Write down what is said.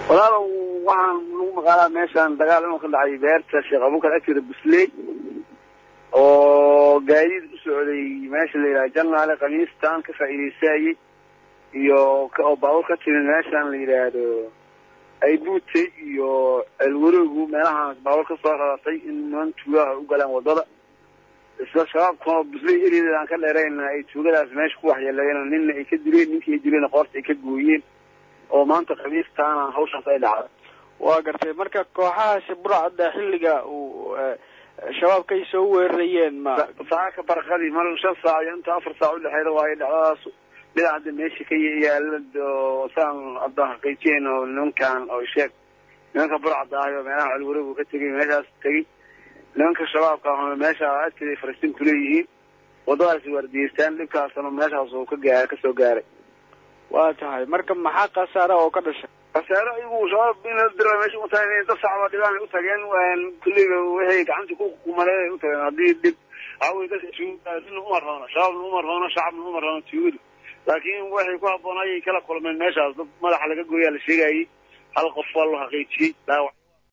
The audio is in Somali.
walaalow waxaan lagu maqaalaa meeshaan dagaal inuu ka dhacay beerta sheekh abubakar agteeda busley oo gaadiid u socday meesha la yidhaha janaale khamiistan ka faa'iidaysaayey iyo oo baabuur ka timid meeshaan la yidhaahdo aybuutay iyo ceelwaroogu meelahaan baabuur ka soo raratay in niman tuugaha u galaan waddada isla shabaabkuna busley eriyadeeda aan ka dheerayna ay tuugadaas meesha ku waxyeeleeyeen nina ay ka dileen ninkii ay dileen qoorta ay ka gooyeen oo maanta khamiistaana hawshaas ay dhacday waa gartay marka kooxahaasi burcadda xilliga uu shabaabkay soo weerarayeen ma saaka barqadii mar shan saac iyo inta afar saac udhexeeda waayo dhacdadaas dhinac hadda meesha ka yaala oo saan hadda xaqiijiyeen oo nimankan oo sheeg nimanka burcadda ahay oo meelaha celwareegu ka tegay meeshaas tegey nimanka shabaabka ahuna meesha agteeda ay falastiin kuleeyihiin waddadaasi waardiyeystaan dhibkaasna meeshaas uu ka gaara kasoo gaaray waa tahay marka maxaa khasaara oo ka dhashay khasaare ayagu shabaab in la dira meesha u tahay dad shacaba dhibaan ay u tageen kulliga waxay gacantii ku kumaleen ay u tageen haddii dhib waxawey dadka tuugada nina uma roona shabaabna uma roona shacabna uma roona tuugadu laakiin waxay ku habboonayay kala kulmeen meeshaas dad madaxa laga gooyaa la sheegayay hal qof waa loo xaqiijiyey dhaawac